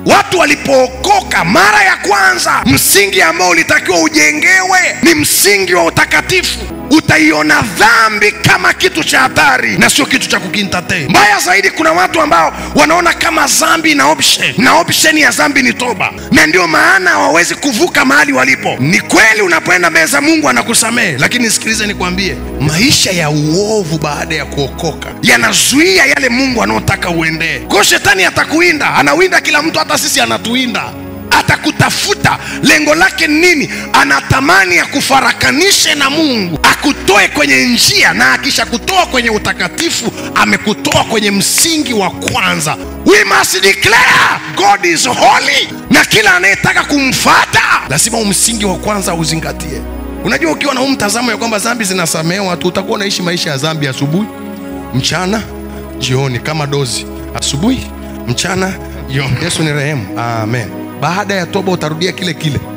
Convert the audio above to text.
watu walipookoka mara ya kwanza, msingi ambao ulitakiwa ujengewe ni msingi wa utakatifu. Utaiona dhambi kama kitu cha hatari na sio kitu cha kukintate. Mbaya zaidi, kuna watu ambao wanaona kama dhambi na option, na option ya dhambi ni toba, na ndio maana hawawezi kuvuka mahali walipo. Ni kweli, unapoenda mbele za Mungu anakusamehe, lakini sikilize nikwambie, maisha ya uovu baada ya kuokoka yanazuia yale Mungu anaotaka uendee. Kwa hiyo shetani atakuinda, anawinda kila mtu, hata sisi anatuinda atakutafuta. Lengo lake ni nini? Anatamani akufarakanishe na Mungu, akutoe kwenye njia, na akishakutoa kwenye utakatifu, amekutoa kwenye msingi wa kwanza. We must declare God is holy, na kila anayetaka kumfata lazima msingi wa kwanza uzingatie. Unajua, ukiwa na huu mtazamo ya kwamba dhambi zinasamehewa tu, utakuwa unaishi maisha ya dhambi asubuhi, mchana, jioni, kama dozi, asubuhi, mchana, jioni. Yesu ni rehemu, amen. Baada ya toba utarudia kile kile.